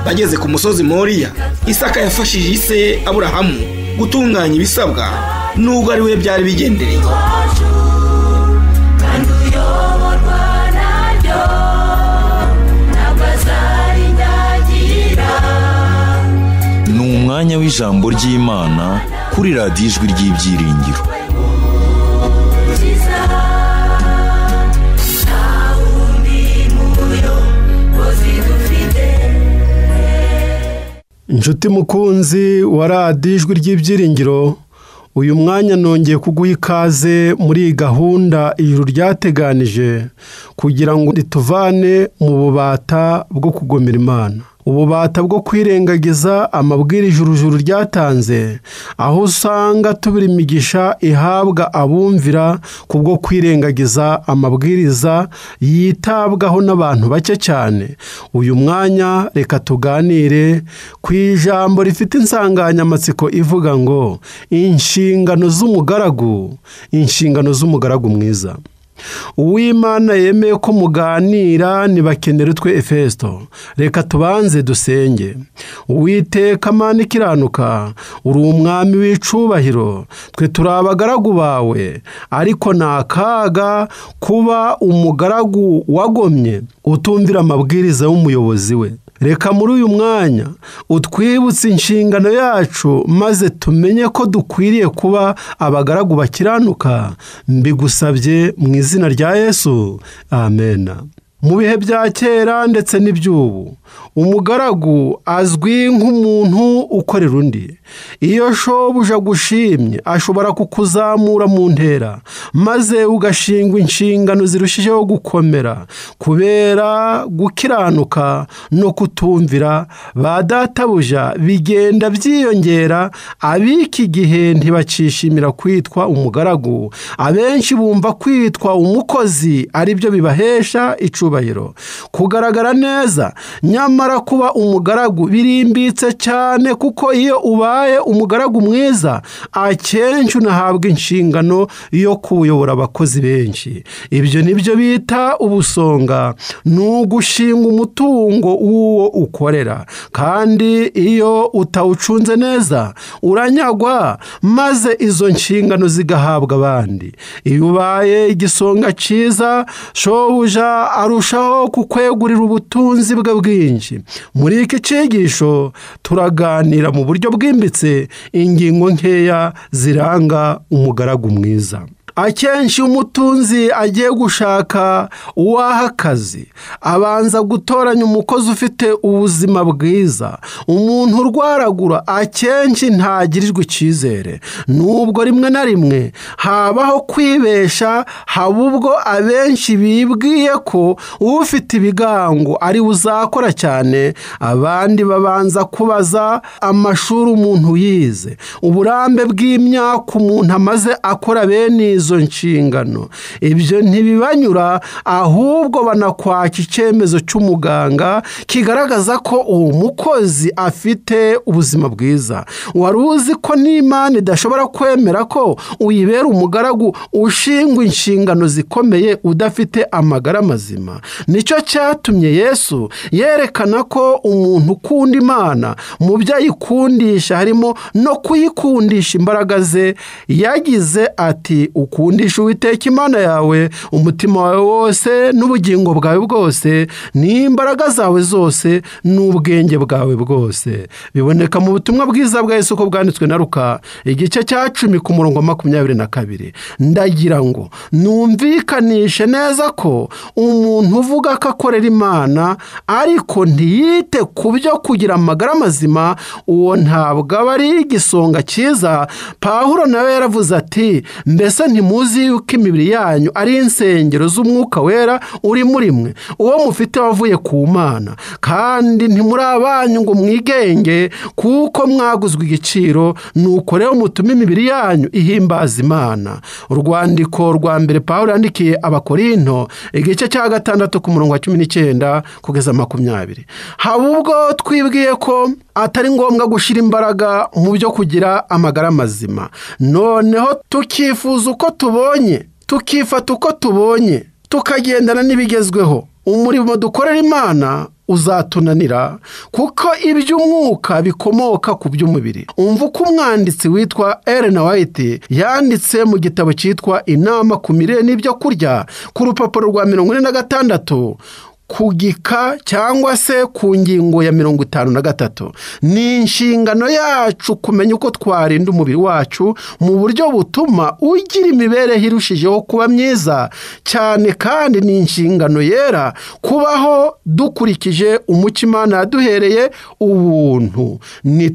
ageze ku musozi moriya isaka yafashije ise aburahamu gutunganya ibisabwa nubwo ari we byari bigendereye wacu kandi uyoborwa naryo ntabwo azarinyagira ni umwanya w'ijambo ry'imana kuri radiyo ijwi ry'ibyiringiro ukiza nta wundi muyobozi dufite inshuti mukunzi wa radiyo ijwi ry'ibyiringiro uyu mwanya nongeye kuguha ikaze muri iyi gahunda ijuru ryateganije kugira ngo rituvane mu bubata bwo kugomera imana ububata bwo kwirengagiza amabwiriza ijuru juru ryatanze aho usanga tubura imigisha ihabwa abumvira kubwo kwirengagiza amabwiriza yitabwaho n'abantu bake cyane uyu mwanya reka tuganire ku ijambo rifite insanganyamatsiko ivuga ngo inshingano z'umugaragu inshingano z'umugaragu mwiza uwimana yemeye ko muganira ntibakenere utwe efesto reka tubanze dusenge uwiteka amana ikiranuka uri umwami w'icubahiro twe turi abagaragu bawe ariko ni akaga kuba umugaragu wagomye utumvira amabwiriza y'umuyobozi we reka muri uyu mwanya utwibutse inshingano yacu maze tumenye ko dukwiriye kuba abagaragu bakiranuka mbigusabye mu izina rya yesu amena mu bihe bya kera ndetse n'iby'ubu umugaragu azwi nk'umuntu ukorera undi iyo shobuja agushimye ashobora kukuzamura mu ntera maze ugashingwa inshingano zirushijeho gukomera kubera gukiranuka no kutumvira ba databuja bigenda byiyongera ab'iki gihe ntibakishimira kwitwa umugaragu abenshi bumva kwitwa umukozi aribyo bibahesha icubahiro kugaragara neza nyamara kuba umugaragu birimbitse cyane kuko iyo ubaye umugaragu mwiza akenshi unahabwa inshingano yo kuyobora abakozi benshi ibyo nibyo bita ubusonga ni ugushinga umutungo w'uwo ukorera kandi iyo utawucunze neza uranyagwa maze izo nshingano zigahabwa abandi iyo ubaye igisonga cyiza shobuja arushaho kukwegurira ubutunzi bwe bwinshi muri iki cyigisho turaganira mu buryo bwimbitse ingingo nkeya ziranga umugaragu mwiza akenshi umutunzi agiye gushaka uwaha akazi abanza gutoranya umukozi ufite ubuzima bwiza umuntu urwaragura akenshi ntagirirwa icyizere nubwo rimwe na rimwe habaho kwibesha haba ubwo abenshi bibwiye ko ufite ibigango ari we uzakora cyane abandi babanza kubaza amashuri umuntu yize uburambe bw'imyaka umuntu amaze akora bene izo izo nshingano ibyo ntibibanyura ahubwo banakwaka icyemezo cy'umuganga kigaragaza ko uwo mukozi afite ubuzima bwiza wari uzi ko n'imana idashobora kwemera ko uyibera umugaragu ushingwa inshingano zikomeye udafite amagara mazima nicyo cyatumye yesu yerekana ko umuntu ukunda imana mu byo ayikundisha harimo no kuyikundisha imbaraga ze yagize ati ukundisha uwiteka imana yawe umutima wawe wose n'ubugingo bwawe bwose n'imbaraga zawe zose n'ubwenge bwawe bwose biboneka mu butumwa bwiza bwa Yesu ko bwanditswe na ruka igice cya cumi ku murongo makumyabiri na kabiri ndagira ngo numvikanishe neza ko umuntu uvuga ko akorera imana ariko ntiyite ku byo kugira amagara mazima uwo ntabwo aba ari igisonga cyiza pahuro nawe yaravuze ati mbese ntimuzi yuko imibiri yanyu ari insengero z'umwuka wera uri muri mwe uwo mufite wavuye ku mana kandi ntimuri abanyu ngo mwigenge kuko mwaguzwe igiciro nuko rero mutume imibiri yanyu ihimbaza imana urwandiko rwa mbere paul yandikiye abakorinto igice cya gatandatu ku murongo wa cumi n'icyenda kugeza makumyabiri haba ubwo twibwiye ko atari ngombwa gushyira imbaraga mu byo kugira amagara mazima noneho tukifuza uko tubonye tukifata uko tubonye tukagendana n'ibigezweho umurimo dukorera imana uzatunanira kuko iby'umwuka bikomoka ku by'umubiri umva uko umwanditsi witwa Ellen White yanditse mu gitabo cyitwa inama ku mirire n'ibyo kurya ku rupapuro rwa mirongo ine na gatandatu ku gika cyangwa se ku ngingo ya mirongo itanu na gatatu ni inshingano yacu kumenya uko twarinda umubiri wacu mu buryo butuma ugira imibereho irushijeho kuba myiza cyane kandi ni inshingano yera kubaho dukurikije umuco imana yaduhereye ubuntu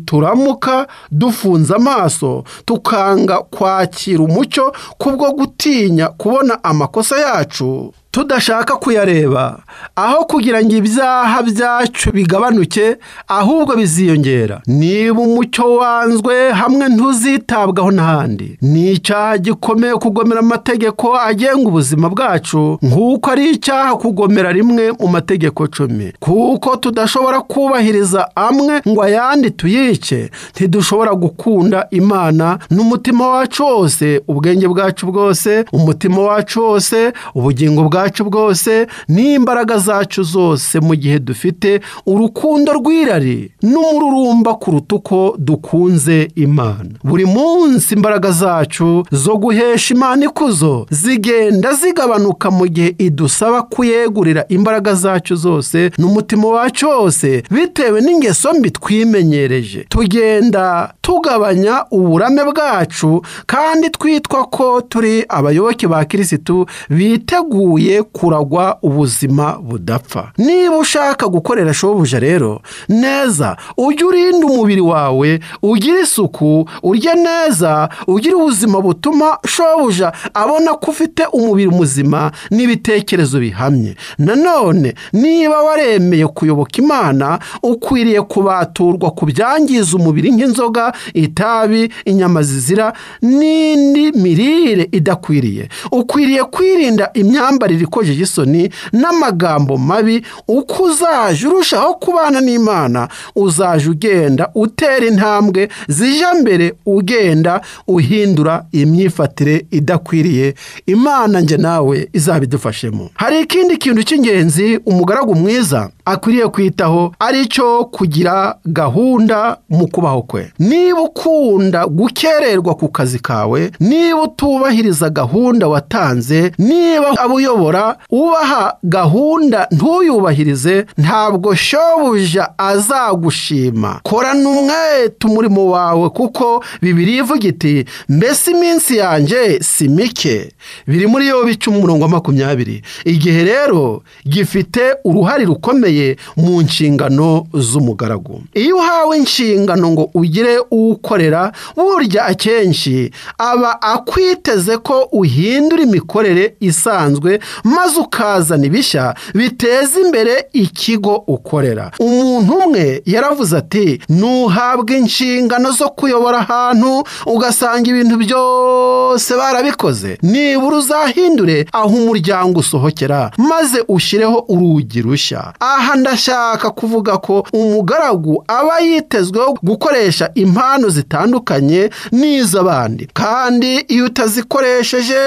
nituramuka dufunze amaso tukanga kwakira umucyo kubwo gutinya kubona amakosa yacu tudashaka kuyareba aho kugira ngo ibyaha byacu bigabanuke ahubwo biziyongera niba umucyo wanzwe hamwe ntuzitabwaho n'ahandi ni icyaha gikomeye kugomera amategeko agenga ubuzima bwacu nk'uko ari icyaha kugomera rimwe mu mategeko cumi kuko tudashobora kubahiriza amwe ngo ayandi tuyice ntidushobora gukunda imana n'umutima wacu wose ubwenge bwacu bwose umutima wacu wose ubugingo bwacu bwacu bwose n'imbaraga zacu zose mu gihe dufite urukundo rw'irari n'umururumba kuruta uko dukunze imana buri munsi imbaraga zacu zo guhesha imana ikuzo zigenda zigabanuka mu gihe idusaba kuyegurira imbaraga zacu zose n'umutima wacu wose bitewe n'ingeso mbi twimenyereje tugenda tugabanya uburame bwacu kandi twitwa ko turi abayoboke ba kirisitu biteguye kuragwa ubuzima budapfa niba ushaka gukorera shobuja rero neza ujye urinda umubiri wawe ugire isuku urye neza ugire ubuzima butuma shobuja abona ko ufite umubiri muzima n'ibitekerezo bihamye nanone niba waremeye kuyoboka imana ukwiriye kubaturwa ku byangiza umubiri nk'inzoga itabi inyama zizira n'indi mirire idakwiriye ukwiriye kwirinda imyambarire ikojeje isoni n'amagambo mabi uko uzajya urushaho kubana n'imana uzajya ugenda utera intambwe zijya mbere ugenda uhindura imyifatire idakwiriye imana njye nawe izabidufashemo hari ikindi kintu cy'ingenzi umugaragu mwiza akwiriye kwitaho ari cyo kugira gahunda mu kubaho kwe niba ukunda gukererwa ku kazi kawe niba utubahiriza gahunda watanze niba abo uyobora ubaha gahunda ntuyubahirize ntabwo shobuja azagushima korana umwete umurimo wawe kuko bibiri ivuga iti mbese iminsi yanjye si mike biri muri yo bica umurongo wa makumyabiri igihe rero gifite uruhare rukomeye mu nshingano z'umugaragu iyo uhawe inshingano ngo ugire uwukorera burya akenshi aba akwiteze ko uhindura imikorere isanzwe maze ukazana ibishya biteza imbere ikigo ukorera umuntu umwe yaravuze ati ntuhabwe inshingano zo kuyobora ahantu ugasanga ibintu byose barabikoze nibura uzahindure aho umuryango usohokera maze ushyireho urugi rushya aha ndashaka kuvuga ko umugaragu aba yitezweho gukoresha impano zitandukanye n'iz'abandi kandi iyo utazikoresheje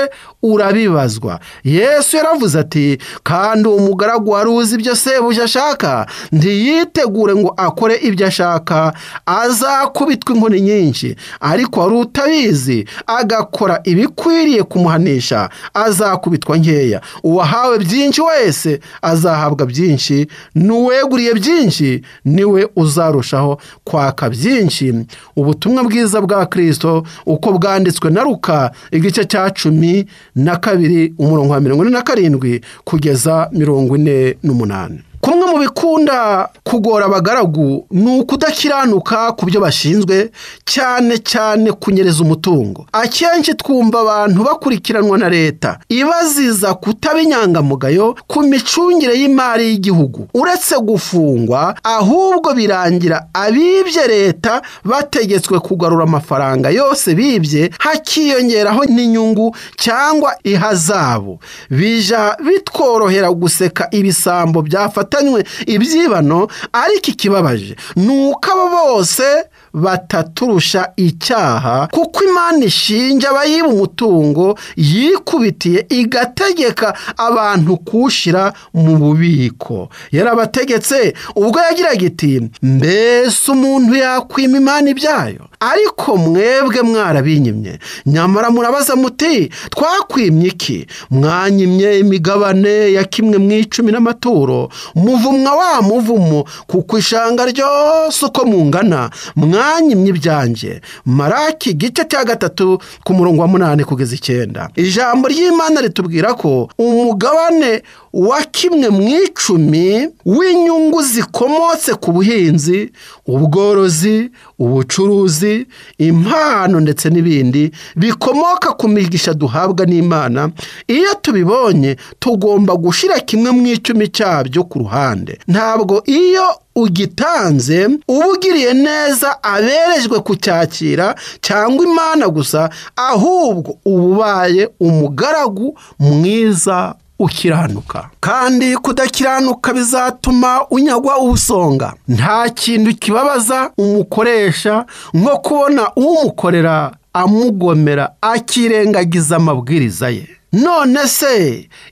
urabibazwa yesu yaravuze ati kandi uwo mugaragu wari uzi ibyo sebuja ashaka ntiyitegure ngo akore ibyo ashaka azakubitwa inkoni nyinshi ariko wari utabizi agakora ibikwiriye kumuhanisha azakubitwa nkeya uwahawe byinshi wese azahabwa byinshi n'uweguriye byinshi niwe uzarushaho kwaka byinshi ubutumwa bwiza bwa kirisito uko bwanditswe na ruka igice cya cumi na kabiri umurongo wa mirongo ine na karindwi kugeza mirongo ine n'umunani kumwe mu bikunda kugora abagaragu ni ukudakiranuka ku byo bashinzwe cyane cyane kunyereza umutungo akenshi twumva abantu bakurikiranwa na leta ibaziza kutaba inyangamugayo ku micungire y'imari y'igihugu uretse gufungwa ahubwo birangira abibye leta bategetswe kugarura amafaranga yose bibye hakiyongeraho n'inyungu cyangwa ihazabu bija bitworohera guseka ibisambo byafata ibyibano ariko ikibabaje ni uko abo bose bataturusha icyaha kuko imana ishinja abayiba umutungo yikubitiye igategeka abantu kuwushyira mu bubiko yarabategetse ubwo yagiraga iti mbese umuntu yakwima imana ibyayo ariko mwebwe mwarabinyimye nyamara murabaza muti twakwimye iki mwanyimye imigabane ya kimwe mu icumi n'amaturo muvumwa wa muvumo kuko ishanga ryose uko mungana mwanyimye ibyanjye maraki igice cya gatatu ku murongo wa munani kugeza icyenda ijambo ry'imana ritubwira ko umugabane wa kimwe mu icumi w'inyungu zikomotse ku buhinzi ubworozi ubucuruzi impano ndetse n'ibindi bikomoka ku migisha duhabwa n'imana iyo tubibonye tugomba gushyira kimwe mu icumi cyabyo ku ruhande ntabwo iyo ugitanze uba ugiriye neza aberejwe kucyakira cyangwa imana gusa ahubwo uba ubaye umugaragu mwiza ukiranuka kandi kudakiranuka bizatuma unyagwa ubusonga nta kintu kibabaza umukoresha nko kubona umukorera amugomera akirengagiza amabwiriza ye none se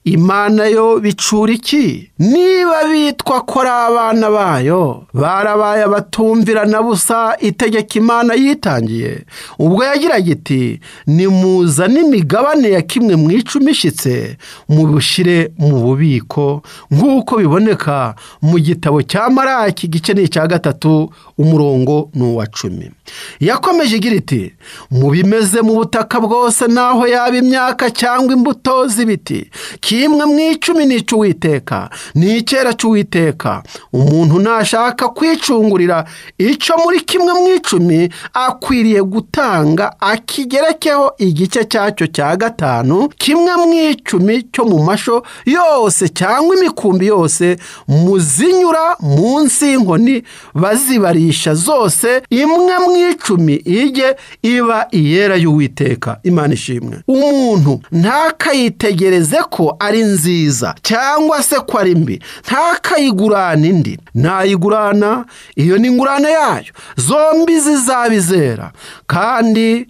imana yo bicura iki niba bitwa ko ari abana bayo barabaye abatumvira na busa itegeko imana yitangiye ubwo yagiraga iti nimuza n'imigabane ya kimwe mu icumi ishyitse mubushyire mu bubiko nk'uko biboneka mu gitabo cya maraki igice ni icya gatatu umurongo ni uwa cumi yakomeje igira iti mu bimeze mu butaka bwose n'aho yaba imyaka cyangwa imbuto z'ibiti kimwe mu icumi ni icy'uwiteka ni icyera cy'uwiteka umuntu nashaka kwicungurira icyo muri kimwe mu icumi akwiriye gutanga akigerekeho igice cyacyo cya gatanu kimwe mu icumi cyo mu masho yose cyangwa imikumbi yose muzinyura munsi y'inkoni bazibarisha zose imwe mu icumi ijye iba iyera y'uwiteka imana ishimwe umuntu ntakayitegereze ko ari nziza cyangwa se ko ari mbi ntakayigurane indi nayigurana iyo ni ingurane yayo zombi zizabizera kandi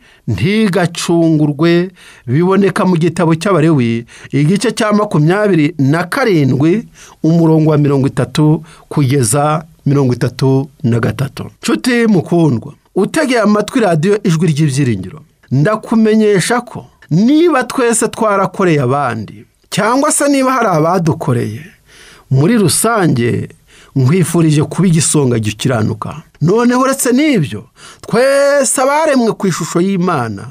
ntigacungurwe biboneka mu gitabo cy'abarewi igice cya makumyabiri na karindwi umurongo wa mirongo itatu kugeza mirongo itatu na gatatu nshuti mukundwa utegeye amatwi radiyo ijwi ry'ibyiringiro ndakumenyesha ko niba twese twarakoreye abandi cyangwa se niba hari abadukoreye muri rusange nkwifurije kuba igisonga gikiranuka noneho uretse n'ibyo twese abaremwe ku ishusho y'imana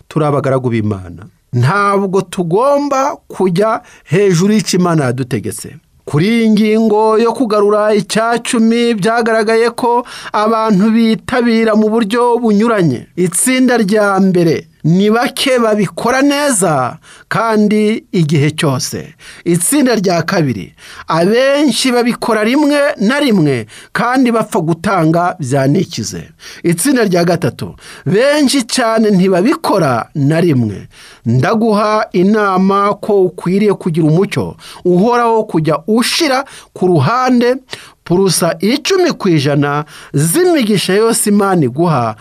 turi abagaragu b'imana ntabwo tugomba kujya hejuru y'icyo imana yadutegetse kuri iyi ngingo yo kugarura icyacumi byagaragaye ko abantu bitabira mu buryo bunyuranye itsinda rya mbere ni bake babikora neza kandi igihe cyose itsinda rya kabiri abenshi babikora rimwe na rimwe kandi bapfa gutanga byanikize itsinda rya gatatu benshi cyane ntibabikora na rimwe ndaguha inama ko ukwiriye kugira umucyo uhoraho kujya ushira ku ruhande purusa icumi ku ijana z'imigisha yose imana iguha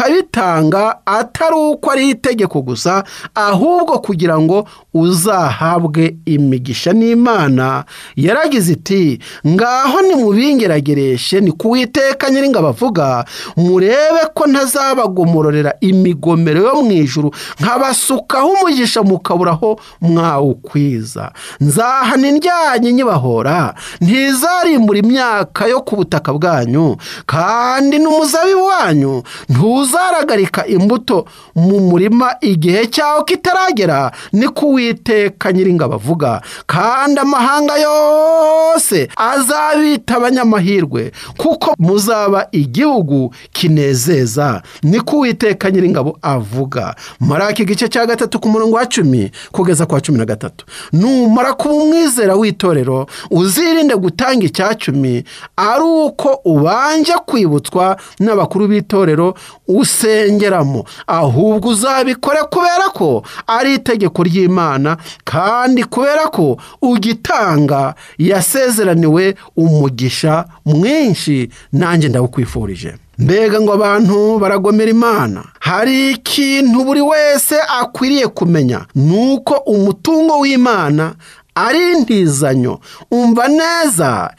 ukabitanga atari uko ari itegeko gusa ahubwo kugira ngo uzahabwe imigisha n'imana yaragize iti ngaho nimubingeragereshe ni ku witeka nyiringabo avuga murebe ko ntazabagomororera imigomero yo mu ijuru nkabasukaho umugisha mukaburaho mwawukwiza nzahana indyanyi nyibahora ntizarimbura imyaka imyaka yo ku butaka bwanyu kandi n'umuzabibu wanyu ntuzaragarika imbuto mu murima igihe cyawo kitaragera ni kuwiteka nyiringabo avuga kandi amahanga yose azabita abanyamahirwe kuko muzaba igihugu kinezeza ni kuwiteka nyiringabo avuga maraka igice cya gatatu ku murongo wa cumi kugeza ku wa cumi na gatatu numara kuba umwizera w'itorero uzirinde gutanga icyacumi ari uko ubanje kwibutswa n'abakuru b'itorero usengeramo ahubwo uzabikore kubera ko ari itegeko ry'imana kandi kubera ko ugitanga yasezeraniwe umugisha mwinshi nanjye ndawukwifurije mbega ngo abantu baragomera imana hari ikintu buri wese akwiriye kumenya ni uko umutungo w'imana ari intizanyo umva neza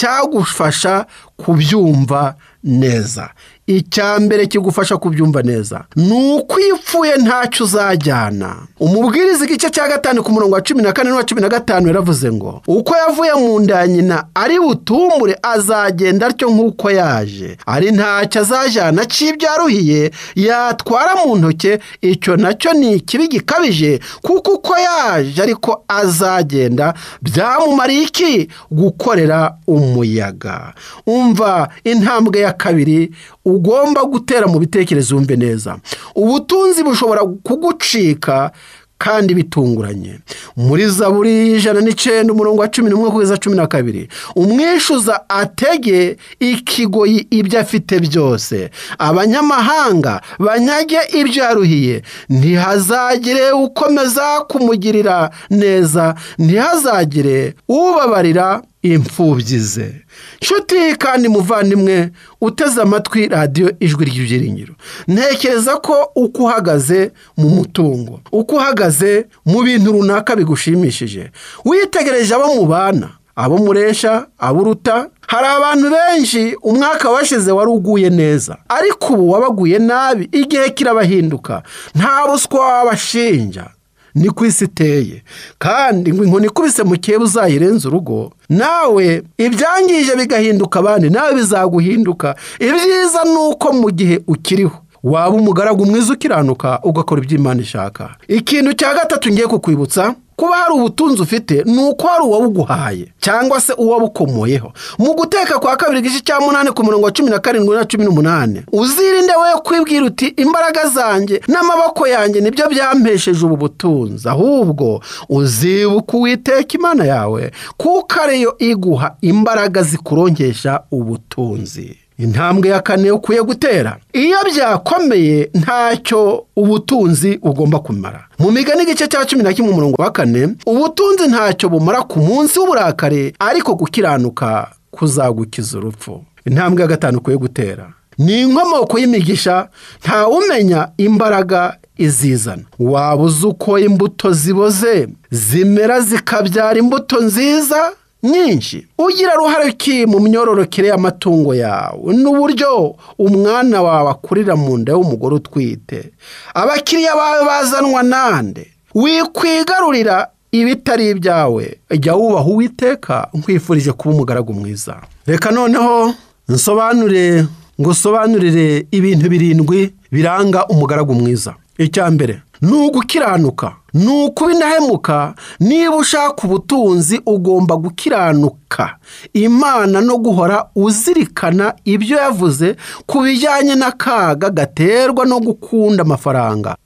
icyagufasha kubyumva neza icya mbere kigufasha kubyumva neza ni uko iyo upfuye ntacyo uzajyana umubwiriza igice cya gatanu ku murongo wa cumi na kane n'uwa cumi na gatanu yaravuze ngo uko yavuye mu nda ya nyina ari butumbure azagenda atyo nk'uko yaje ari ntacyo azajyana cy'ibyo yaruhiye yatwara mu ntoki icyo nacyo ni ikibi gikabije kuko uko yaje ariko azagenda byamumariye iki gukorera umuyaga umva intambwe ya kabiri ugomba gutera mu bitekerezo wumve neza ubutunzi bushobora kugucika kandi bitunguranye muri zaburi ijana n'icyenda umurongo wa cumi n'umwe kugeza cumi na kabiri umwishyuza atege ikigoyi ibyo afite byose abanyamahanga banyage ibyo yaruhiye ntihazagire ukomeza kumugirira neza ntihazagire ubabarira imfubyi ze nshuti kandi muvandimwe uteze amatwi radiyo ijwi ry'ibyiringiro ntekereza ko uko uhagaze mu mutungo uko uhagaze mu bintu runaka bigushimishije witegereje abo mubana abo muresha abo uruta hari abantu benshi umwaka washize wari uguye neza ariko ubu wabaguye nabi igihe kirabahinduka nta ruswa wabashinja ni ku isi iteye kandi ngo inkoni ikubise mu kihe uzayirenza urugo nawe ibyangije bigahinduka abandi nawe bizaguhinduka ibyiza ni uko mu gihe ukiriho waba umugaragu mwiza ukiranuka ugakora ibyo imana ishaka ikintu cya gatatu ngiye kukwibutsa kuba hari ubutunzi ufite ni uko hari uwawuguhaye cyangwa se uwabukomoyeho mu guteka kwa kabiri igice cya munani ku murongo wa cumi na karindwi na cumi n'umunani uzirinde we kwibwira uti imbaraga zanjye n'amaboko yanjye nibyo byampesheje ubu butunzi ahubwo uzibuka uwiteka imana yawe kuko ariyo iguha imbaraga zikuronkesha ubutunzi intambwe ya kane ukwiye gutera iyo byakomeye ntacyo ubutunzi bugomba kumara mu migani igice cya cumi na kimwe umurongo wa kane ubutunzi ntacyo bumara ku munsi w'uburakari ariko gukiranuka kuzagukiza urupfu intambwe ya gatanu ukwiye gutera ni inkomoko y'imigisha ntawumenya imbaraga izizana waba uzi uko imbuto ziboze zimera zikabyara imbuto nziza nyinshi ugira uruhare ki mu myororokere y'amatungo yawe n'uburyo umwana wawe akurira mu nda y'umugore utwite abakiriya bawe bazanwa nande wikwigarurira ibitari ibyawe jya wubaha uwiteka nkwifurije kuba umugaragu mwiza reka noneho nsobanure ngo usobanurire ibintu birindwi biranga umugaragu mwiza icya mbere ni ugukiranuka ni ukubinahemuka niba ushaka ubutunzi ugomba gukiranuka imana no guhora uzirikana ibyo yavuze ku bijyanye n'akaga gaterwa no gukunda amafaranga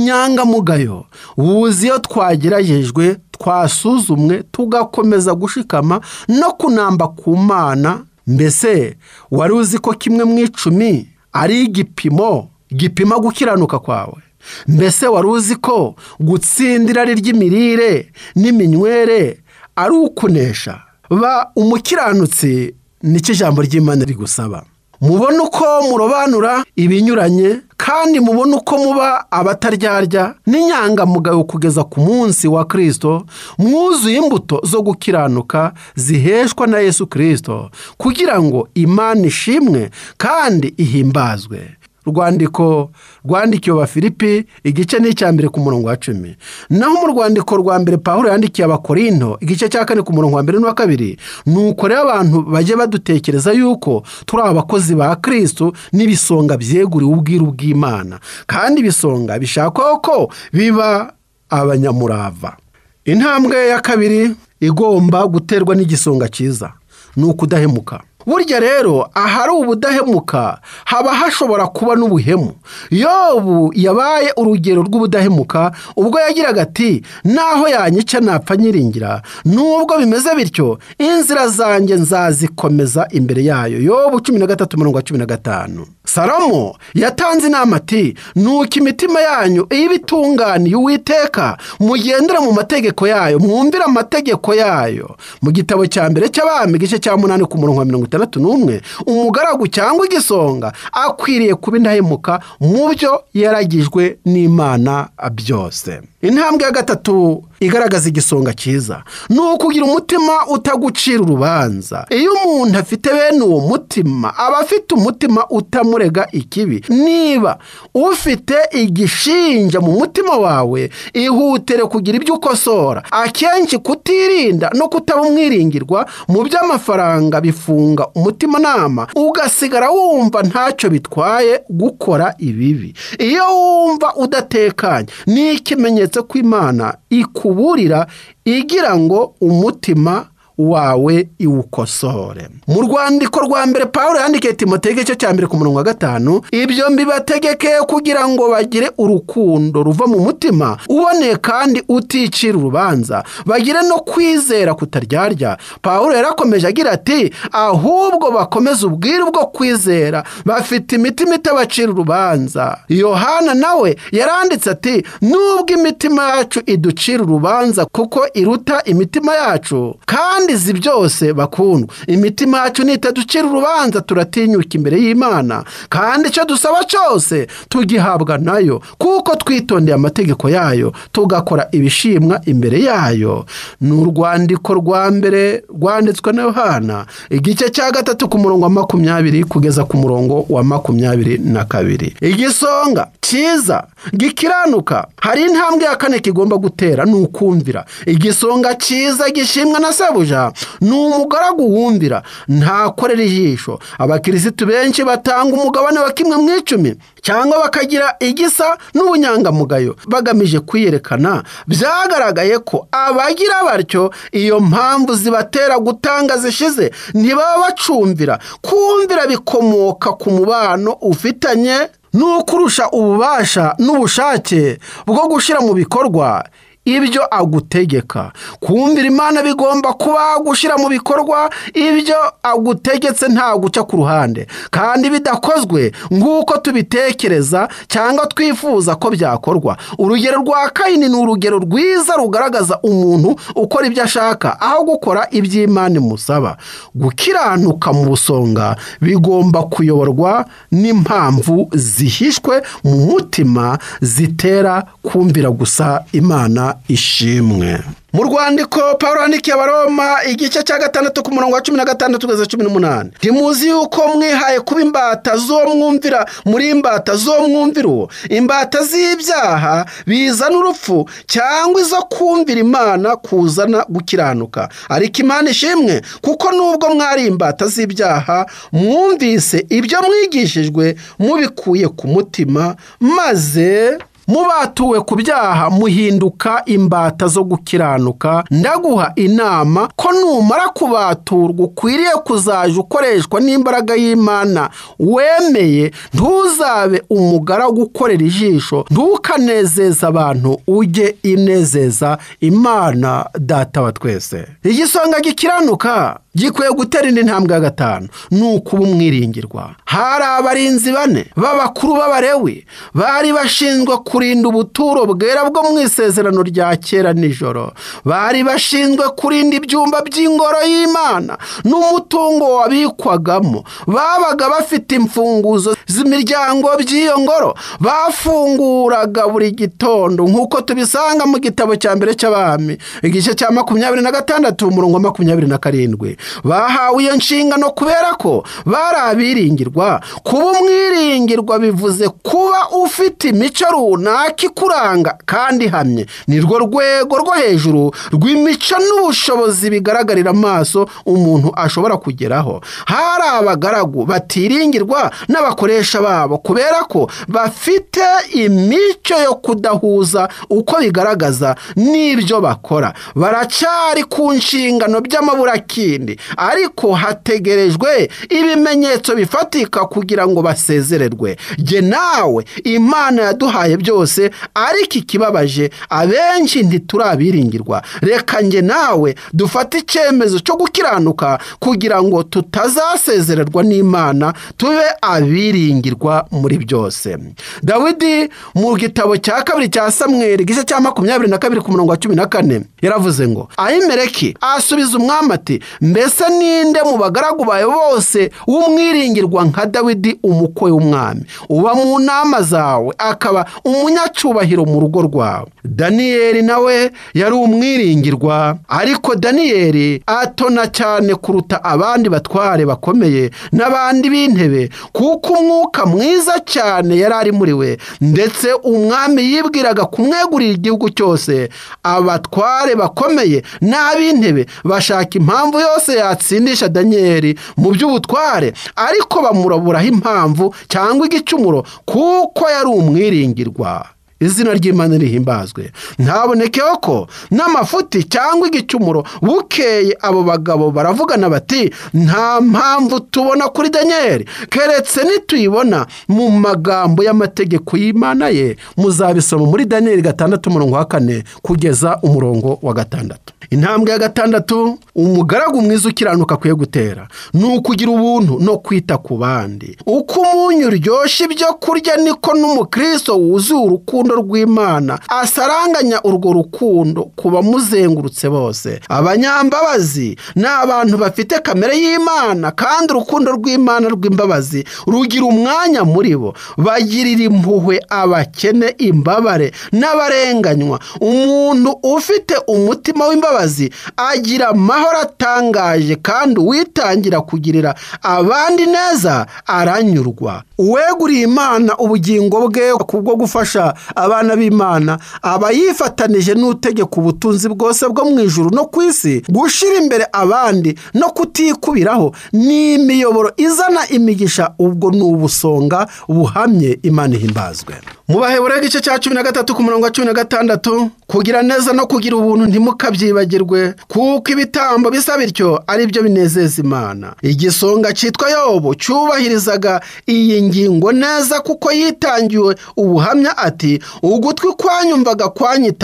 ubunyangamugayo buzi iyo twageragejwe twasuzumwe tugakomeza gushikama no kunamba ku mana mbese wari uzi ko kimwe mu icumi ari igipimo gipima gukiranuka kwawe mbese wari uzi ko gutsindira ari ry'imirire n'iminywere ari ukunesha ba umukiranutsi nicyo ijambo ry'imana rigusaba mubone uko murobanura ibinyuranye kandi mubone uko muba abataryarya n'inyangamugayo kugeza ku munsi wa kirisito mwuzuye imbuto zo gukiranuka ziheshwa na yesu kirisito kugira ngo imana ishimwe kandi ihimbazwe rwandiko rwandikiwe abafilipi igice ni icya mbere ku murongo wa cumi naho mu rwandiko rwa mbere paul yandikiye abakorinto igice cya kane ku murongo wa mbere n'uwa kabiri ni uko rero abantu bajye badutekereza yuko turi abakozi ba kirisitu n'ibisonga byeguriwe ubwiru bw'imana kandi ibisonga bishakwaho ko biba abanyamurava intambwe ya kabiri igomba guterwa n'igisonga cyiza ni ukudahemuka burya rero ahari ubudahemuka haba hashobora kuba n'ubuhemu yobu yabaye urugero rw'ubudahemuka ubwo yagiraga ati naho yanyica napfa nyiringira nubwo bimeze bityo inzira zanjye nzazikomeza imbere yayo yobu cumi na gatatu mirongo cumi na gatanu salomo yatanze inama ati nuko imitima yanyu iyo ibitunganiye uwiteka mugendera mu mategeko yayo mwumvira amategeko yayo mu gitabo cya mbere cy'abami igice cya munani ku murongo wa mirongo itanu itandatu n'umwe umugaragu cyangwa igisonga akwiriye kuba indahemuka mu byo yaragijwe n'imana byose intambwe ya gatatu igaragaza igisonga cyiza ni ukugira umutima utagucira urubanza iyo umuntu afite bene uwo mutima aba afite umutima utamurega ikibi niba ufite igishinja mu mutima wawe ihutire kugira ibyo ukosora akenshi kutirinda no kutaba umwiringirwa mu by'amafaranga bifunga umutimanama ugasigara wumva ntacyo bitwaye gukora ibibi iyo wumva udatekanye ni ikimenyetso ko imana ikuburira igira ngo umutima wawe iwukosore mu rwandiko rwa mbere paul yandikiye timote igice cya mbere ku murongo wa gatanu ibyo mbibategeke kugira ngo bagire urukundo ruva mu mutima uboneye kandi uticira urubanza bagire no kwizera kutaryarya paul yarakomeje agira ati ahubwo bakomeze ubwiru bwo kwizera bafite imitima itabacira urubanza yohana nawe yaranditse ati nubwo imitima yacu iducira urubanza kuko iruta imitima yacu kandi izi byose bakundwa imitima yacu nitaducira urubanza turatinyuka imbere y'imana kandi icyo dusaba cyose tugihabwa nayo kuko twitondeye amategeko yayo tugakora ibishimwa imbere yayo ni urwandiko rwa mbere rwanditswe na yohana igice cya gatatu ku murongo wa makumyabiri kugeza ku murongo wa makumyabiri na kabiri igisonga cyiza gikiranuka hari intambwe ya kane kigomba gutera ni ukumvira igisonga cyiza gishimwa na sebuja ni umugaragu wumvira ntakorera ijisho abakirisitu benshi batanga umugabane wa kimwe mu icumi cyangwa bakagira igisa n'ubunyangamugayo bagamije kwiyerekana byagaragaye ko abagira batyo iyo mpamvu zibatera gutanga zishize ntibaba bacumvira kumvira bikomoka ku mubano ufitanye n'ukurusha ububasha n'ubushake bwo gushyira mu bikorwa ibyo agutegeka kumvira imana bigomba kuba gushyira mu bikorwa ibyo agutegetse nta guca ku ruhande kandi bidakozwe nk'uko tubitekereza cyangwa twifuza ko byakorwa urugero rwa kayini ni urugero rwiza rugaragaza umuntu ukora ibyo ashaka aho gukora iby'imana imusaba gukiranuka mu busonga bigomba kuyoborwa n'impamvu zihishwe mu mutima zitera kumvira gusa imana ishimwe mu rwandiko paul yandikiye abaroma igice cya gatandatu ku murongo wa cumi na gatandatu kugeza cumi n'umunani ntimuzi yuko mwihaye kuba imbata zo mwumvira muri imbata zo mwumvira uwo imbata z'ibyaha bizana urupfu cyangwa izo kumvira imana kuzana gukiranuka ariko imana ishimwe kuko nubwo mwari imbata z'ibyaha mwumvise ibyo mwigishijwe mubikuye ku mutima maze mubatuwe ku byaha muhinduka imbata zo gukiranuka ndaguha inama ko numara kubaturwa ukwiriye kuzajya ukoreshwa n'imbaraga y'imana wemeye ntuzabe umugaragu ukorera ijisho ntukanezeza abantu ujye inezeza imana data wa twese igisonga gikiranuka gikwiye gutera indi ntambwe ya gatanu ni ukuba umwiringirwa hari abarinzi bane b'abakuru b'abarewi bari bashinzwe kurinda ubuturo bwera bwo mu isezerano rya kera nijoro bari bashinzwe kurinda ibyumba by'ingoro y'imana n'umutungo wabikwagamo babaga bafite imfunguzo z'imiryango by'iyo ngoro bafunguraga buri gitondo nk'uko tubisanga mu gitabo cya mbere cy'abami igice cya makumyabiri na gatandatu umurongo wa makumyabiri na karindwi bahawe iyo nshingano kubera ko bari abiringirwa kuba umwiringirwa bivuze kuba ufite imico runaka ikuranga kandi ihamye nirwo rwego rwo hejuru rw'imico n'ubushobozi bigaragarira amaso umuntu ashobora kugeraho hari abagaragu batiringirwa n'abakoresha babo kubera ko bafite imico yo kudahuza uko bigaragaza n'ibyo bakora baracyari ku nshingano by'amaburakindi ariko hategerejwe ibimenyetso bifatika kugira ngo basezererwe jye nawe imana yaduhaye byose ariko ikibabaje abenshi ntiturabiringirwa reka njye nawe dufate icyemezo cyo gukiranuka kugira ngo tutazasezererwa n'imana tube abiri kwiringirwa muri byose dawidi mu gitabo cya kabiri cya samweri igice cya makumyabiri na kabiri ku murongo wa cumi na kane yaravuze ngo ayimereki asubiza umwami ati mbese ninde mu bagaragu bawe bose w'umwiringirwa nka dawidi umukwe w'umwami uba mu nama zawe akaba umunyacubahiro mu rugo rwawe daniyeli nawe yari umwiringirwa ariko daniyeli atona cyane kuruta abandi batware bakomeye n'abandi b'intebe kuko umwuka mwiza cyane yari ari muri we ndetse umwami yibwiraga kumwegurira igihugu cyose abatware bakomeye n'ab'intebe bashaka impamvu yose yatsindisha daniyeli mu by'ubutware ariko bamuraburaho impamvu cyangwa igicumuro kuko yari umwiringirwa izina ry'imana rihimbazwe ntabonekeho ko n'amafuti cyangwa igicumuro bukeye abo bagabo baravugana bati nta mpamvu tubona kuri daniyeli keretse nituyibona mu magambo y'amategeko y'imana ye muzabisoma muri daniyeli gatandatu umurongo wa kane kugeza umurongo wa gatandatu intambwe ya gatandatu umugaragu mwiza ukiranuka akwiye gutera ni ukugira ubuntu no kwita ku bandi uko umunyu uryoshya ibyo kurya niko n'umukristo wuzuye urukundo rw'imana asaranganya urwo rukundo ku bamuzengurutse bose abanyambabazi ni abantu bafite kamere y'imana kandi urukundo rw'imana rw'imbabazi rugira umwanya muri bo bagirira impuhwe abakene imbabare n'abarenganywa umuntu ufite umutima w'imbabazi agira amahoro atangaje kandi uwitangira kugirira abandi neza aranyurwa uweguriye imana ubugingo bwe kubwo gufasha abana b'imana aba yifatanije n'utegeka ubutunzi bwose bwo mu ijuru no ku isi gushyira imbere abandi no kutikubiraho ni imiyoboro izana imigisha ubwo ni ubusonga buhamye imana ihimbazwe mu baheburayo igice cya cumi na gatatu ku murongo wa cumi na gatandatu kugira neza no kugira ubuntu ntimukabyibagire kuko ibitambo bisa bityo ari byo binezeza imana igisonga cyitwa yobu cyubahirizaga iyi ngingo neza kuko yitangiwe ubuhamya ati ugutwi kwanyumvaga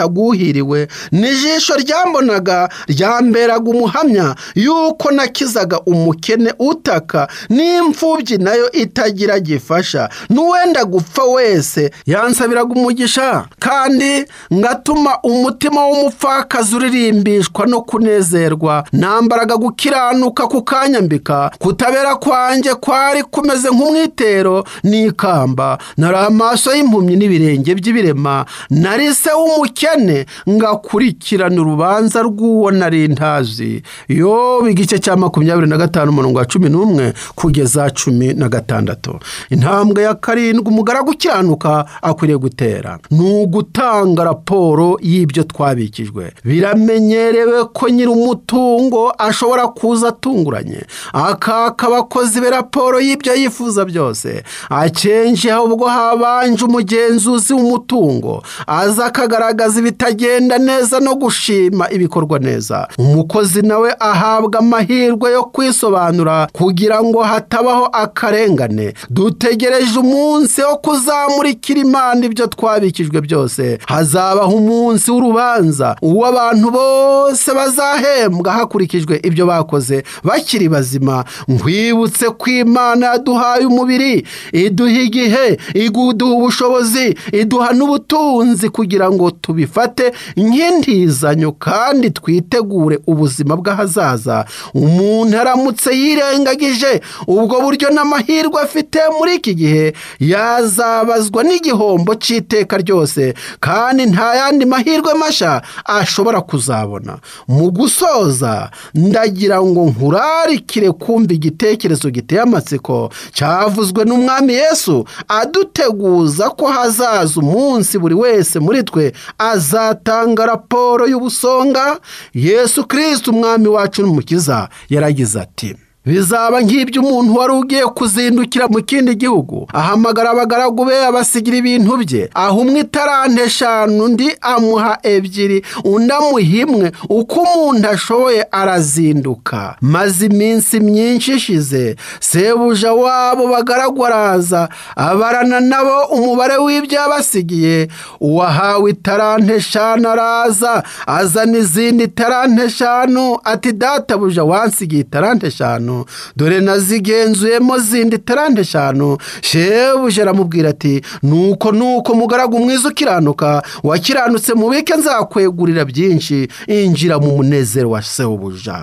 kwanyitaguhiriwe n'ijisho ryambonaga ryamberaga umuhamya yuko nakizaga umukene utaka n'imfubyi nayo itagira gifasha n'uwenda gupfa wese yansabiraga umugisha kandi ngatuma umutima w'umupfakazi uririmba no kunezerwa nambaraga gukiranuka kukanyambika kutabera kwanjye kwari kumeze nk'umwitero n'ikamba nari amaso y'impumyi n'ibirenge by'ibirema nari se w'umukene ngakurikirana urubanza rw'uwo nari ntazi yo igice cya makumyabiri na gatanu umurongo wa cumi n'umwe kugeza cumi na gatandatu intambwe ya karindwi umugaragu ukiranuka akwiriye gutera ni ugutanga raporo y'ibyo twabikijwe biramenye ko nyir'umutungo ashobora kuza atunguranye akaka abakozi be raporo y'ibyo yifuza byose akenshi ahubwo habanje umugenzuzi w'umutungo aza akagaragaza ibitagenda neza no gushima ibikorwa neza umukozi nawe ahabwa amahirwe yo kwisobanura kugira ngo hatabaho akarengane dutegereje umunsi wo kuzamurikira imana ibyo twabikijwe byose hazabaho umunsi w'urubanza uw'abantu bose bose bazahembwa hakurikijwe ibyo bakoze bakiri bazima nkwibutse ko imana yaduhaye umubiri iduha igihe iduha ubushobozi iduha n'ubutunzi kugira ngo tubifate nk'intizanyo kandi twitegure ubuzima bw'ahazaza umuntu aramutse yirengagije ubwo buryo n'amahirwe afite muri iki gihe yazabazwa n'igihombo cy'iteka ryose kandi nta yandi mahirwe mashya ashobora kuzabona mu gusoza ndagira ngo nkurarikire kumva igitekerezo giteye amatsiko cyavuzwe n'umwami yesu aduteguza ko hazaza umunsi buri wese muri twe azatanga raporo y'ubusonga yesu kirisita umwami wacu n'umukiza yaragize ati bizaba nk'ibyo umuntu wari ugiye kuzindukira mu kindi gihugu ahamagara abagaragu be abasigira ibintu bye aha umwe itarante eshanu undi amuha ebyiri undi amuha imwe uko umuntu ashoboye arazinduka maze iminsi myinshi ishize sebuja wabo bagaragu araza abarana nabo umubare w'ibyo yabasigiye uwahawe itarante eshanu araza azana izindi tarante eshanu ati databuja wansigiye itarante eshanu eshanu dore nazigenzuyemo zindi tarante eshanu shebuja aramubwira ati nuko nuko mugaragu mwiza ukiranuka wakiranutse mubike nzakwegurira byinshi injira mu munezero wa sebuja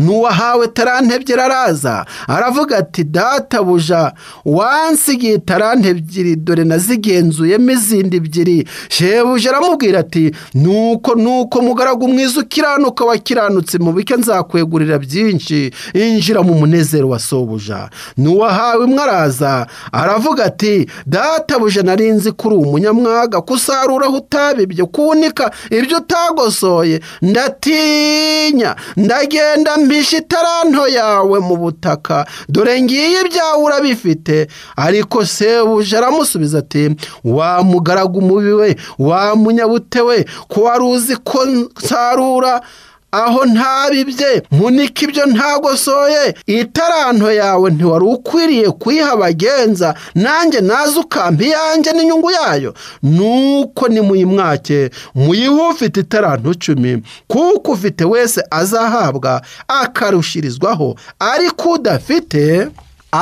n'uwahawe tarante ebyiri araza aravuga ati databuja wansigiye tarante ebyiri dore nazigenzuyemo izindi ebyiri shebuja aramubwira ati nuko nuko mugaragu mwiza ukiranuka wakiranutse mubike nzakwegurira byinshi injira mu munezero wa sobuja n'uwahawe imwe araza aravuga ati databuja nari nzi ko uri umunyamwaga kusaruraho utabibye kuwunika ibyo utagosoye ndatinya ndagenda mpisha itaranto yawe mu butaka dore ngiye ibyawe urabifite ariko sebuja aramusubiza ati wa mugaragu mubi we wa munyabute we ko wari uzi ko nsarura aho ntabibye munika ibyo ntagosoye itaranto yawe ntiwari ukwiriye kuyiha abagenza nanjye naze ukampa iyanjye n'inyungu yayo nuko nimuyimwake muyihe ufite itaranto icumi kuko ufite wese azahabwa akarushirizwaho ariko udafite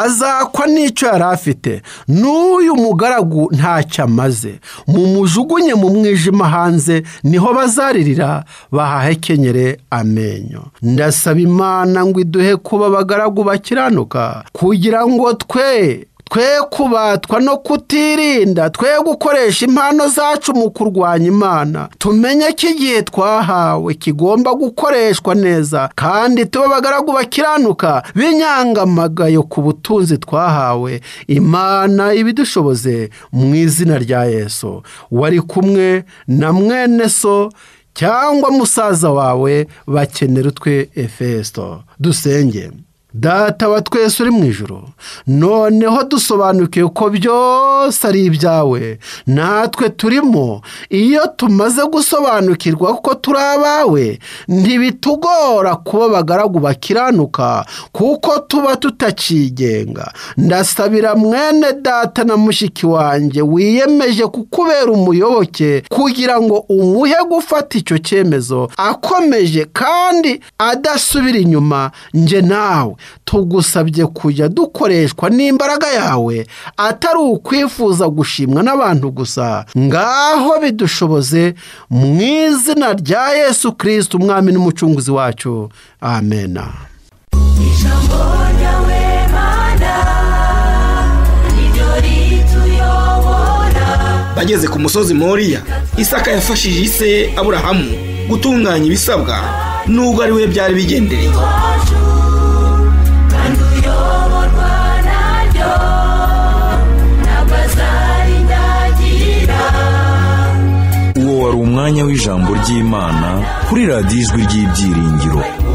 azakwa n'icyo yari afite n'uyu mugaragu ntacyo amaze mumujugunye mu mwijima hanze niho bazaririra bahahekenyere amenyo ndasaba imana ngo iduhe kuba abagaragu bakiranuka kugira ngo twe twe kubatwa no kutirinda twe gukoresha impano zacu mu kurwanya imana tumenye ko igihe twahawe kigomba gukoreshwa neza kandi tube abagaragu bakiranuka b'inyangamagayo ku butunzi twahawe imana ibidushoboze mu izina rya yesu wari kumwe na mwene so cyangwa musaza wawe bakenera utwe efeso dusenge data wa twese uri mu ijoro noneho dusobanukiwe ko byose ari ibyawe natwe turimo iyo tumaze gusobanukirwa ko turi abawe ntibitugora kuba abagaragu bakiranuka kuko tuba tutakigenga ndasabira mwene data na mushiki wanjye wiyemeje kukubera umuyoboke kugira ngo umuhe gufata icyo cyemezo akomeje kandi adasubira inyuma njye nawe tugusabye kujya dukoreshwa n'imbaraga yawe atari ukwifuza gushimwa n'abantu gusa ngaho bidushoboze mu izina rya yesu kirisiti umwami n'umucunguzi wacu amena ijambo ryawe mana niryo rituyobora bageze ku musozi moriya isaka yafashije ise aburahamu gutunganya ibisabwa nubwo ari we byari bigendereye wacu kandi uyoborwa naryo ntabwo azarindagira uwo wari umwanya w'ijambo ry'imana kuri radiyo ijwi ry'ibyiringiro